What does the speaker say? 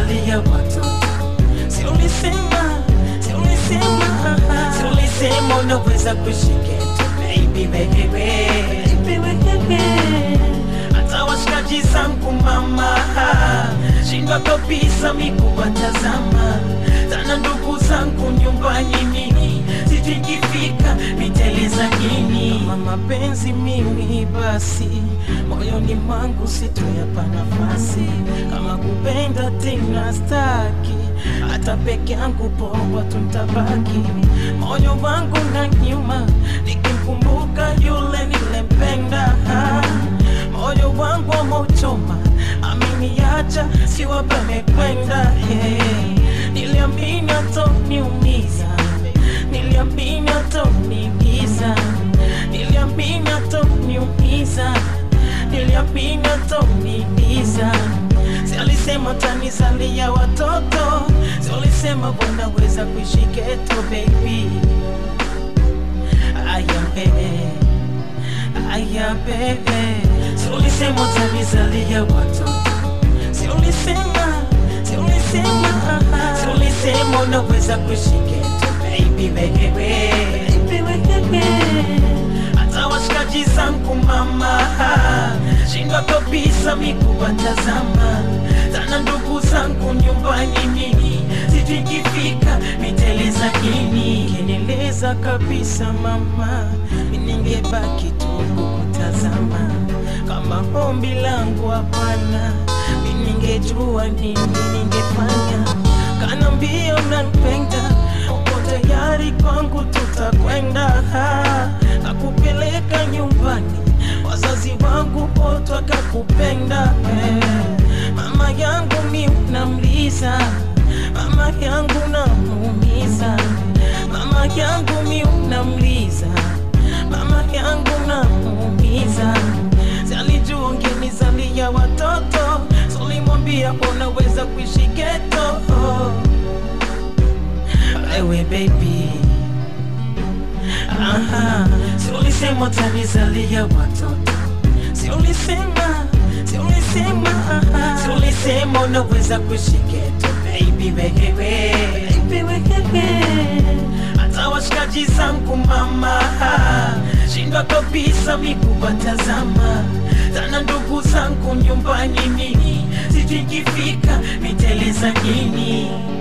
utanizalia watoto si ulisema si ulisema si ulisema unaweza kushiketo baby wewe baby wewe hata washikaji zangu mama shindwa kabisa mikuwatazama tana ndugu zangu nyumbani mimi sitikifika niteleza nini kama mapenzi mimi basi moyoni mwangu sitoyapa nafasi kama kupenda tena staki hata peke yangu poa tuntabaki moyo wangu na nyuma nikimkumbuka yule nilempenda moyo wangu ameuchoma ameniacha siwa pamekwenda yeah. niliamini atoniumiza niliamini atoniumiza niliamini atoniumiza niliamini atoniumiza si alisema tanizalia watoto si alisema wanaweza kuishi geto baby aya bebe aya bebe si ulisema utanizalia watoto si ulisema si ulisema si ulisema unaweza kuishi geto baby wewe baby wewe hata washikaji zangu mama shindwa kabisa mikuwatazama tana ndugu zangu nyumbani mimi sitikifika niteleza nini keneleza kabisa mama ningebaki tu kukutazama kama ombi langu hapana ningejua nini ningefanya kana mbio nampenda uko tayari kwangu tutakwenda kakupeleka nyumbani wazazi wangu wote wakakupenda eh. mama yangu mi unamliza mama yangu namuumiza mama yangu mi unamliza mama yangu namuumiza salijua ungenizalia watoto solimwambia unaweza kuishi geto ewe baby Aha, si ulisema utanizalia watoto si ulisema si ulisema si ulisema unaweza kuishi geto baby wewe baby wewe hata washikaji zangu mama shindwa kabisa mikuwatazama tana ndugu zangu nyumbani mimi sitikifika niteleza nini